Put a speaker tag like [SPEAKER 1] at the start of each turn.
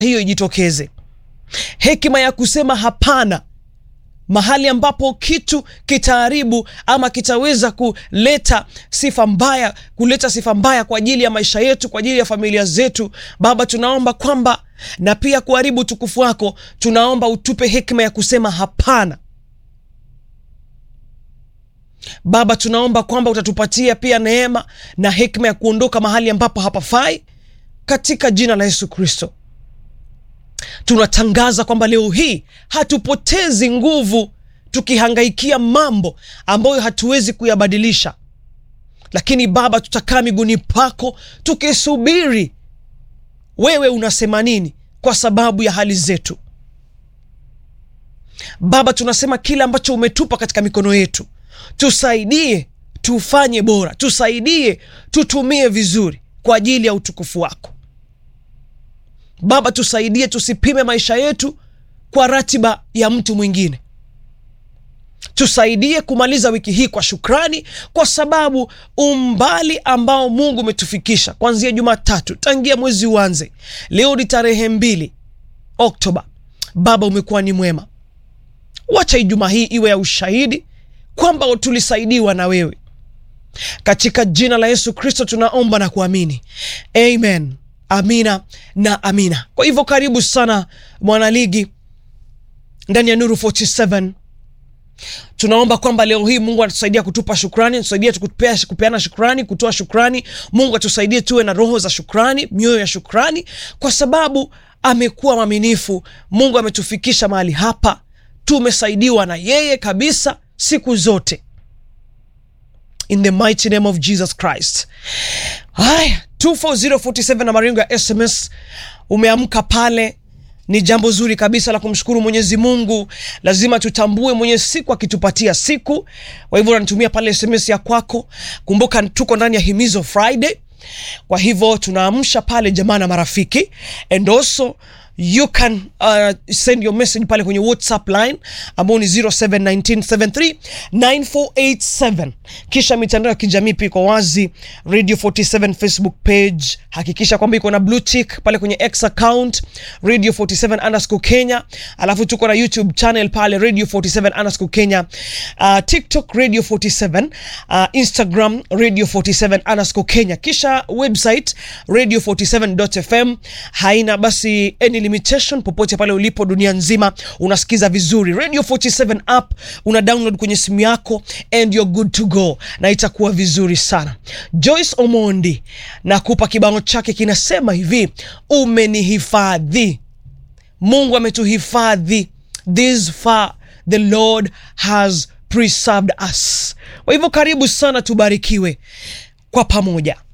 [SPEAKER 1] hiyo ijitokeze, hekima ya kusema hapana mahali ambapo kitu kitaharibu ama kitaweza kuleta sifa mbaya, kuleta sifa mbaya kwa ajili ya maisha yetu, kwa ajili ya familia zetu. Baba, tunaomba kwamba na pia kuharibu utukufu wako, tunaomba utupe hekima ya kusema hapana. Baba, tunaomba kwamba utatupatia pia neema na hekima ya kuondoka mahali ambapo hapafai, katika jina la Yesu Kristo. Tunatangaza kwamba leo hii hatupotezi nguvu tukihangaikia mambo ambayo hatuwezi kuyabadilisha, lakini Baba, tutakaa miguuni pako tukisubiri wewe unasema nini kwa sababu ya hali zetu. Baba, tunasema kile ambacho umetupa katika mikono yetu, tusaidie tufanye bora, tusaidie tutumie vizuri kwa ajili ya utukufu wako. Baba, tusaidie tusipime maisha yetu kwa ratiba ya mtu mwingine. Tusaidie kumaliza wiki hii kwa shukrani, kwa sababu umbali ambao Mungu umetufikisha kuanzia Jumatatu, tangia mwezi uanze, leo ni tarehe mbili Oktoba. Baba, umekuwa ni mwema. Wacha Ijumaa hii iwe ya ushahidi kwamba tulisaidiwa na wewe. Katika jina la Yesu Kristo tunaomba na kuamini, amen. Amina na amina. Kwa hivyo karibu sana mwanaligi ndani ya Nuru 47. Tunaomba kwamba leo hii Mungu atusaidia kutupa shukrani, atusaidia tukupea kupeana shukrani, kutoa shukrani. Mungu atusaidie tuwe na roho za shukrani, mioyo ya shukrani, kwa sababu amekuwa mwaminifu. Mungu ametufikisha mahali hapa, tumesaidiwa na yeye kabisa siku zote, in the mighty name of Jesus Christ. Haya, 24047 na maringo ya SMS. Umeamka pale, ni jambo zuri kabisa la kumshukuru Mwenyezi Mungu. Lazima tutambue mwenye siku akitupatia siku. Kwa hivyo unanitumia pale SMS ya kwako. Kumbuka tuko ndani ya Himizo Friday, kwa hivyo tunaamsha pale jamaa na marafiki, and also you can uh, send your message pale kwenye WhatsApp line ambao ni 0719739487 kisha mitandao ya kijamii pia iko wazi, Radio 47 Facebook page, hakikisha kwamba iko na blue tick pale kwenye X account Radio 47 underscore Kenya, alafu tuko na YouTube channel pale Radio 47 underscore Kenya, uh, TikTok Radio 47, uh, Instagram Radio 47 underscore Kenya, kisha website radio 47.fm haina basi any limitation popote pale ulipo dunia nzima unasikiza vizuri Radio 47 app una download kwenye simu yako and you're good to go, na itakuwa vizuri sana. Joyce Omondi nakupa kibao chake kinasema hivi, umenihifadhi. Mungu ametuhifadhi, this far the Lord has preserved us. Kwa hivyo karibu sana, tubarikiwe kwa pamoja.